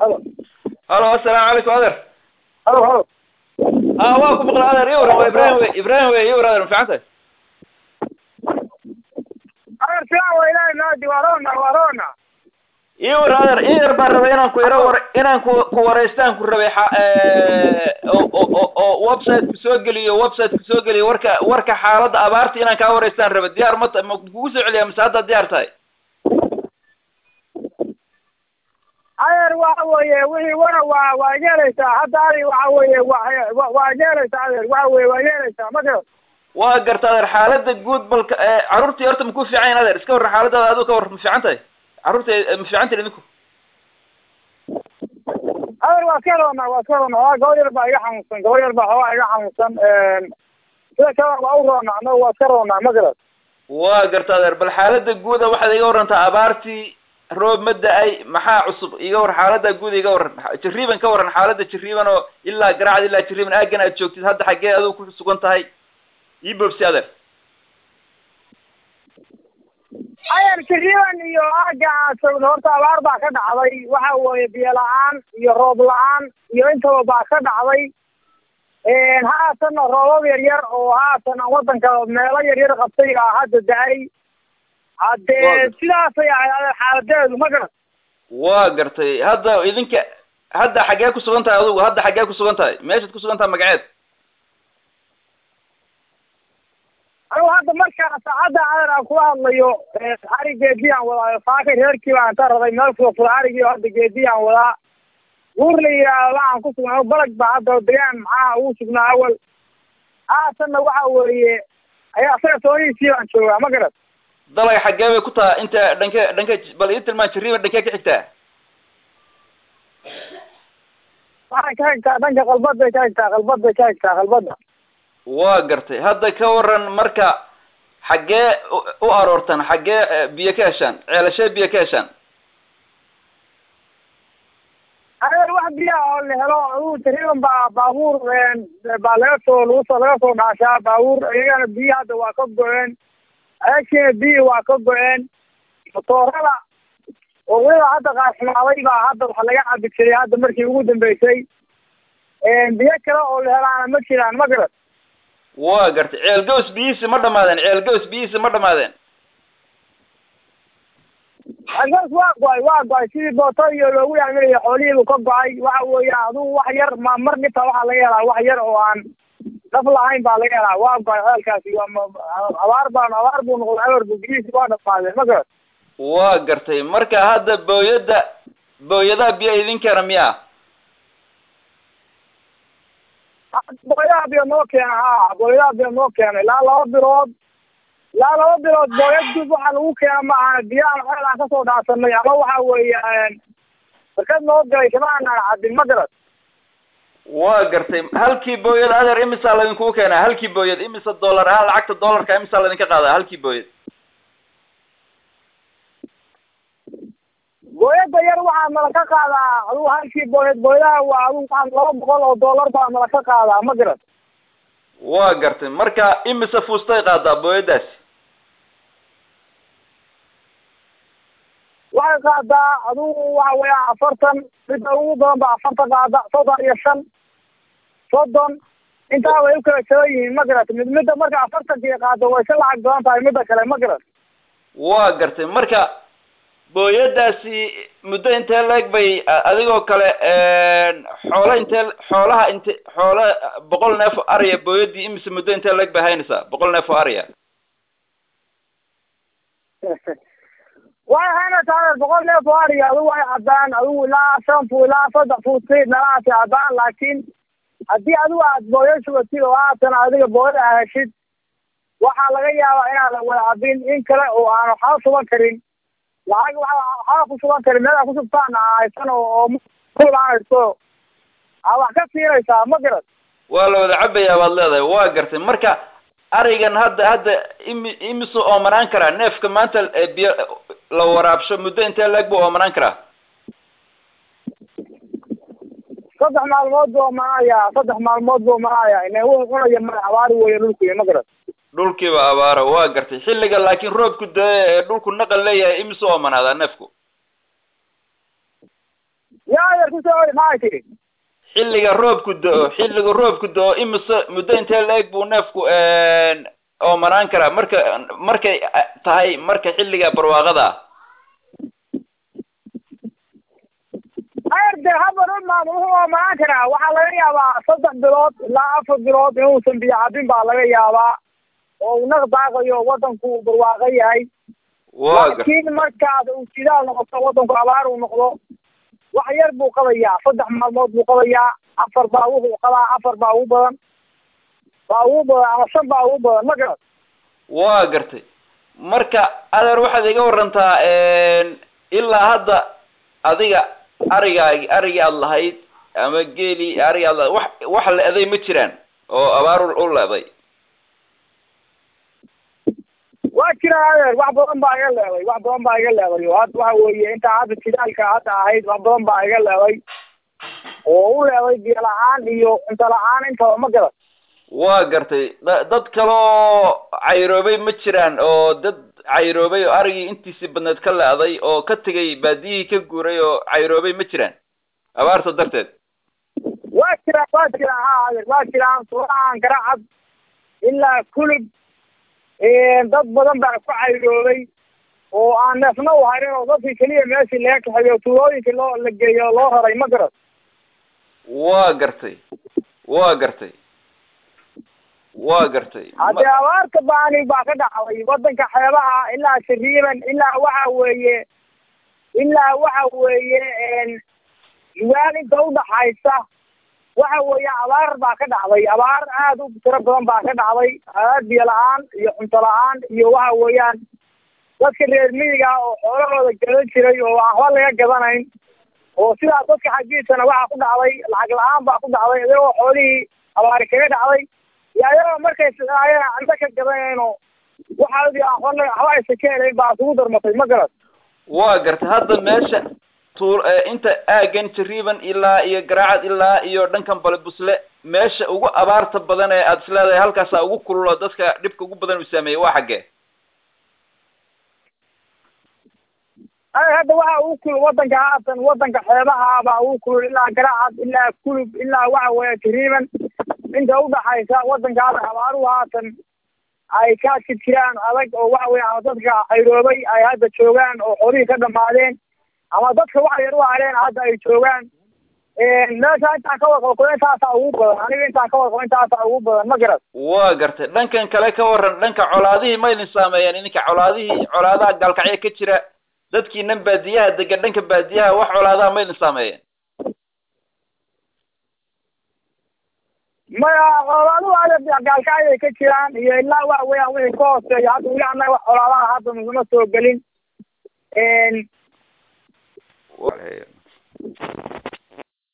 halo halo assalaamu calaykum adeer halo halo ah waa ku maqla adeer iwar waa ibrahim wey ibrahim wey iwar adeer ma fiican tahay adeer fiican waa ilaahay naadi waa roona waa roona iwar adeer in yar baan rabay inaan ku iro war inaan ku ku wareystaan ku rabay xa oo oo oo website ku soo geliyo website ku soo geliyo warka warka xaaladda abaarta inaan kaa wareystaan rabay diyaar ma ta ma kugu soo celiyaa mise hadda diyaar tahay adeer waxa weeye wixii wana waa waa yeelaysaa hadda adi waxa weeye waa waa yeelaysaa adeer waxa weeye waa yeelaysaa ma garan waa garta adeer xaaladda guud balka carruurtii horta maku fiican yahin adeer iska warran xaaladaada aduu ka war ma fiican tahay carruurta ma fiican tahin idinku adeer waa ka roona waa ka roona waa gabor yar baa iga xanuunsan gabor yar baa hoogaa iga xanuunsan sida kale waa u roona annaga waa ka roonaa ma garan waa garta adeer bal xaaladda guuda waxaad iga warrantaa abaartii roob ma da-ay maxaa cusub iga war xaaladda guud iga warran jariiban ka warran xaaladda jariiban oo ilaa garacad ilaa jariiban aagan aad joogtid hadda xaggee adigu ku sugan tahay ii boobsi adeer adeer jariiban iyo aaga aan joogno horta abaar baa ka dhacday waxa weeye biyo la-aan iyo roob la-aan iyo intaba baa ka dhacday haatanna roobab yar yar oo haatan aan wadanka meelo yar yar qabtay aa hadda da-ay haddee sidaasay ahayd xaaladeedu ma garan waa gartay hadda idinka hadda xaggee ku sugan tahay adugu hadda xaggee ku sugan tahay meeshaad ku sugan tahay magaceed anigu hadda markaa saacadda adeer aan kula hadlayo ari geedi aan wadaayo faaka reerkii baan ka raday meel fula fula arigii hadda geedi aan wadaa guur la yidhaahdo waxaan ku sugnaa balag baa hadda degaan maxaa ugu sugnaa awal haatanna waxa weeye ayaa isaga toonihiisii baan joogaa ma garan dalag xaggee bay ku taha inta dhanke dhanke bal ii tilmaan jariiban dhankee ka xigtaa waxay ka xigtaa dhanka qalbaday ka xigtaa qalbaday ka xigtaa qalbada waa gartay hadda ka waran marka xaggee u aroortan xaggee biyo ka heshaan ceelashee biyo ka heshaan adeer wax biyaha oo la helo adugu jariiban baa baabuur baa laga soo lagu soo laga soo dhaashaa baabuur iyagana biyo hadda waa ka go-een adeegsiina biyi waa ka go-een motoorada oo weliba hadda qaarxumaaday baa hadda wax laga cabi jiray hadda markii ugu dambeysay biyo kale oo la helaana ma jiraan ma garan waa gartay ceel gaws biyihiisi ma dhamaadeen ceel gaws biyihiisi ma dhamaadeen ceelgaws waa go-ay waa go-ay sidii booto iyo loogu yaaminayo xoolihiibu ka go-ay waxa weeye adugu wax yar ma mar dhibta waxaa laga helaa wax yar oo aan dhaf lahayn baa laga helaa waa go-ay ceelkaasi abaar baan abaar buu noqday abar bu biyihiisi waa dhamaadeen ma garan waa gartay marka hadda booyadda booyadaha biyo idinkeena miyaa booyadaha biyo noo keena ha booyadaha biyo noo keena ilaa laba bilood ilaa laba bilood booyad dub waxaa lagu keena ma ahana biyahan xeel aan kasoo dhaarsanay ama waxa weeye barkad noo galay kama aanaan cadin ma garan waa gartay halkii booyad adeer imisaa laydinkugu keenaa halkii booyad imisa dollar ah lacagta dollarka imisaa laydinka qaadaa halkii booyad booyada yar waxaa nala ka qaadaa adugu halkii booyad booyadaha waa adugu waxaa laba boqol oo dollar baa nala ka qaadaa ma garan waa gartay marka imise fuustay qaadaa booyadaasi waxay qaadaa adugu waxa weya afartan midda ugu badan ba afartan qaada soddon iyo shan soddon intaa way u kala jaban yihiin ma garat mid midda marka afartankii qaado way ka lacag badan tahay midda kale ma garat waa gartay marka booyadaasi muddo intee leeg bay adigoo kale xoolo intee xoolaha inte xoolo boqol neef oo ariya booyadii imise muddo intee leeg bay haynaysaa boqol neef oo ariya way haynaysaa boqol neef oo ariya adigu way caddaan adigu ilaa shan fu ilaa saddex fuuti nalaasi caddaan laakiin haddii adigu aad booyo shugatid oo haatan adiga booyada a heshid waxaa laga yaabaa inaadan wada cabin in kale oo aan waxba suban karin lacag waxaa ku sugan karin meel aa ku subtaan haysan oo haysto aa wax ka siinaysaa ma garan waa la wada cabayaa baad leedahay waa gartay marka arigan hadda hadda imi imisu oomanaan karaa neefka maanta biyo la waraabsho muddo intee leeg buu oomanaan karaa saddex maalmood buu oomanayaa saddex maalmood buu oomanayaa ina wuxuu cunaya ma abaari weeye dhulkuy ma garan dhulkiiba abaaro waa gartay xilliga laakiin roobku dee ee dhulku naqal leeyahay imisu oomanaadaa neefku ya adeer kusoo ori maxay tiri xilliga roobku do-o xilliga roobku do-o imise muddo intee la-eg buu neefku oomanaan karaa marka markay tahay marka xilliga barwaaqada ah adeer dee habar umaan wuxuu oomanaan karaa waxaa laga yaabaa saddex bilood ilaa afar bilood inuusan biyo cabin baa laga yaabaa oo uu naq daaqayo wadanku barwaaqo yahay waa gar laakiin markaad uu jidaal noqoto wadanku abaar uu noqdo wax yar buu qabayaa saddex maalmood buu qabayaa afar baa wuxuu qabaa afar baa ugu badan baa ugu badan ama shan baa ugu badan ma garat waa gartay marka adeer waxaad iga warantaa ilaa hadda adiga arigaagi arigii aada lahayd ama geeli arigi aad lahayd wax wax le-day ma jiraan oo abaar u le-day waa jiraan adeer wax badan baa iga leeday wax badan baa iga leeday oo hadda waxa weeye intaa hadda jidaalka hadda ahayd wax badan baa iga leeday oo u leeday biyo la-aan iyo cunto la-aan intaba ma garan waa gartay da- dad kaloo cayroobay ma jiraan oo dad cayroobay oo arigii intiisii badneed ka le-day oo ka tegay baadiyihii ka guuray oo cayroobay ma jiraan abaarta darteed waa jiraan waa jiraan ha adeer waa jiraan suurahan garacad ilaa kulub dad badan baa ku cayroobay oo aan neefna u harin oo dadkii keliya meeshii laga kaxeeyo tuulooyinkii loo la geeyo loo raray ma garan waa gartay waa gartay waa gartay haddee abaarta baani baa ka dhacday wadanka xeebaha ilaa shariiban ilaa waxa weeye ilaa waxa weeye yugaal inta udhaxaysa waxa weeye abaar baa ka dhacday abaar aad u tiro badan baa ka dhacday abaar biyo la-aan iyo cunto la-aan iyo waxa weeyaan dadka reer miyiga oo xoolahooda gadan jiray oo aan waxba laga gadanayn oo sidaa dadka xaggiisana waxaa ku dhacday lacag la-aan baa ku dhacday iyagoo xoolihii abaari kaga dhacday iyo ayagoo markay ayana cunto ka gadanayno waxaadi aan waxba waxba aysan ka helayn baa isugu darmatay ma garan waa gartay hadda meesha tuul inta aagan jariiban ilaa iyo garaacad ilaa iyo dhankan bale busle meesha ugu abaarta badan ee aada isleedahay halkaasaa ugu kululo dadka dhibka ugu badan uu saameeyey waa xaggee ay hadda waxa ugu kulul wadanka haatan wadanka xeebaha baa ugu kulul ilaa garaacad ilaa kulub ilaa waxa weeye jariiban inta udhaxaysa wadanka hadda abaaruhu haatan ay ka jirjiraan adag oo waxa weeye ama dadka cayroobay ay hadda joogaan oo xoolihii ka dhamaadeen ama dadka waxa yar u hareen hadda ay joogaan meesha intaan ka warqabo intaasaa ugu badan aniga intaan ka warqabo intaasaa ugu badan ma garan waa gartay dhankan kale ka waran dhanka colaadihii ma idin saameeyeen idinka colaadihii colaadaha gaalkacyo ka jira dadkiinan baadiyaha degan dhanka baadiyaha wax colaadaha ma idin saameeyeen maya colaadahu ada gaalkacyay ka jiraan iyo ilaa waxa weeyaan wixii ka hooseeya hadda weli annaga wax colaadaha hadda naguma soo gelin